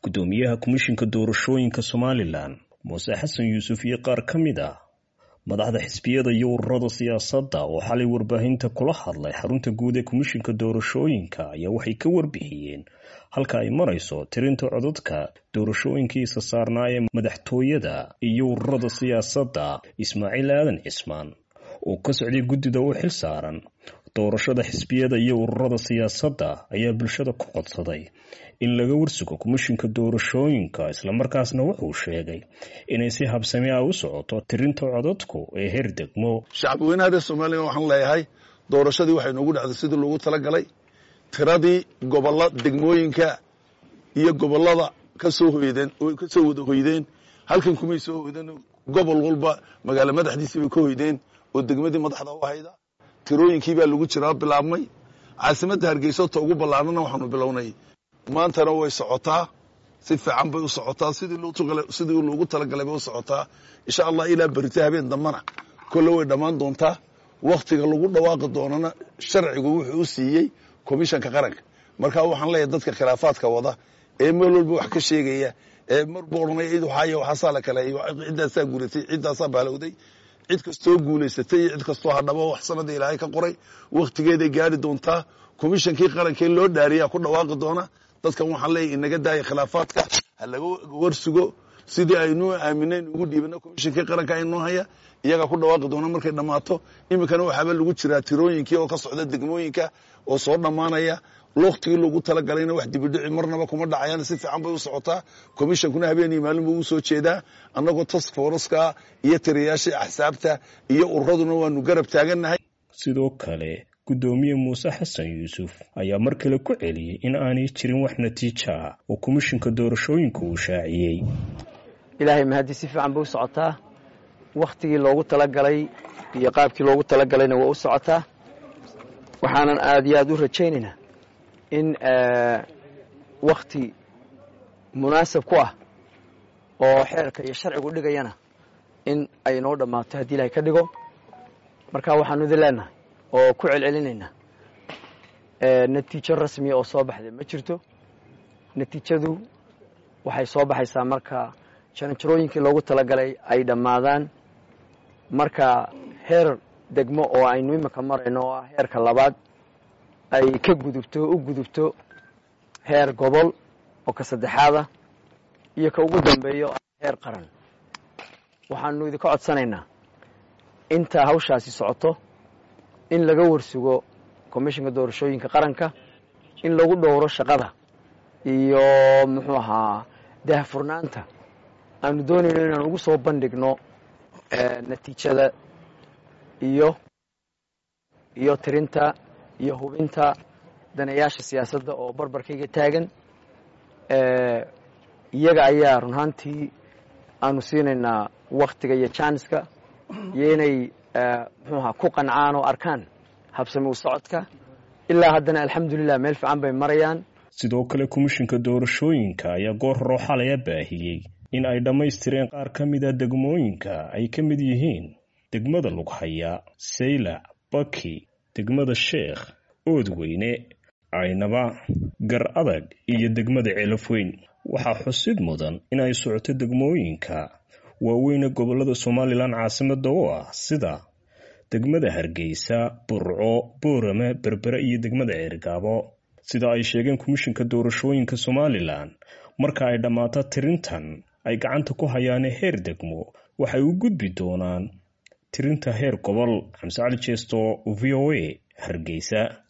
guddoomiyaha komishinka doorashooyinka somalilan muuse xasan yuusuf iyo qaar ka mid ah madaxda xisbiyada iyo ururada siyaasadda oo xalay warbaahinta kula hadlay xarunta guud ee komishinka doorashooyinka ayaa waxay ka warbixiyeen halka ay marayso tirinta codadka doorashooyinkiisa saarnaa ee madaxtooyada iyo ururada siyaasadda ismaaciil aadan cismaan oo ka socday guddida u xil saaran doorashada xisbiyada iyo ururada siyaasadda ayaa bulshada ku codsaday in laga warsugo komishinka doorashooyinka islamarkaasna wuxuu sheegay inay si habsami ah u socoto tirinta codadku ee heer degmo shacabweynaha reer somalilan waxaan leeyahay doorashadii waxay noogu dhacday sidii loogu talagalay tiradii gobolla degmooyinka iyo gobollada kasoo hoydeen kasoo wada hoydeen halkan kumay soo hoydeen gobol walba magaalo madaxdiisii bay ka hoydeen oo degmadii madaxda u hayda tirooyinkii baa lagu jiraa bilaabmay caasimadda hargeysa ta ugu ballaanana waxaanu bilownay maantana way socotaa si fiican bay u socotaa sidii loogu talagalay bay u socotaa insha allah ilaa berita habeen dambana kolle way dhammaan doontaa wakhtiga lagu dhawaaqi doonana sharcigu wuxuu u siiyey komishanka qaranka marka waxaan leeyahay dadka khilaafaadka wada ee meel walba wax ka sheegaya ee marbu odhanaya cid waxaay waxaasaa la kaleeyo ciddaasaa guulatay ciddaasaa baalowday cid kastoo guulaysatay iyo cid kastoo hadhabo wax sanada ilaahay ka qoray wakhtigeeday gaari doontaa komishankii qarankee loo dhaariyaa ku dhawaaqi doona dadkan waxaan leeyahy inaga daaya khilaafaadka ha laga warsugo sidii aynuu aaminayn ugu dhiibana komishankii qaranka aynoo haya iyagaa ku dhawaaqi doona markay dhammaato iminkana waxaaba lagu jiraa tirooyinkii oo ka socda degmooyinka oo soo dhammaanaya wakhtigii loogu talagalayna wax dibidhici marnaba kuma dhacayaan si fiican bay u socotaa komishankuna habeenii maalin buu u soo jeedaa annagoo task foreska iyo tiriyaashii axsaabta iyo ururaduna waanu garab taagannahay sidoo kale guddoomiye muuse xasan yuusuf ayaa mar kale ku celiyey in aanay jirin wax natiijo ah oo komishinka doorashooyinka uu shaaciyey ilaahay mahadii si fiican bay u socotaa wakhtigii loogu talagalay iyo qaabkii loogu talagalayna waa u socotaa waxaanan aad iyo aad u rajaynaynaa in wakhti munaasab ku ah oo xeerka iyo sharcigu dhigayana in ay noo dhammaato haddii ilahay ka dhigo marka waxaanu idin leenahay oo ku celcelinaynaa natiijo rasmiya oo soo baxday ma jirto natiijadu waxay soo baxaysaa marka jaranjarooyinkii loogu talagalay ay dhammaadaan marka heer degmo oo aynu iminka marayno oo ah heerka labaad ay ka gudubto u gudubto heer gobol oo ka saddexaada iyo ka ugu dambeeyo heer qaran waxaanu idinka codsanaynaa inta hawshaasi socoto in laga warsugo komishinka doorashooyinka qaranka in lagu dhowro shaqada iyo muxuu ahaa daahfurnaanta aanu doonayno inaan ugu soo bandhigno natiijada iyo iyo tirinta iyo hubinta danayaasha siyaasadda oo barbarkayga taagan iyaga ayaa run ahaantii aanu siinaynaa wakhtiga iyo janska iyo inay muxuu ahaa ku qancaan oo arkaan habsami u socodka ilaa haddana alxamdulilah meel fiican bay marayaan sidoo kale komishinka doorashooyinka ayaa goor horoo xalaya baahiyey in ay dhammaystireen qaar ka mida degmooyinka ay ka mid yihiin degmada lughaya saylac baki degmada sheekh oodweyne caynaba gar adag iyo degmada ceelafweyn waxaa xusid mudan in ay socoto degmooyinka waaweyne gobollada somalilan caasimada oo ah sida degmada hargeysa burco boorame berbere iyo degmada ceergaabo sida ay sheegeen komishinka doorashooyinka somalilan marka ay dhammaato tirintan ay gacanta ku hayaane heer degmo waxay u gudbi doonaan tirinta heer gobol xamse cali jeesto v o a hargeysa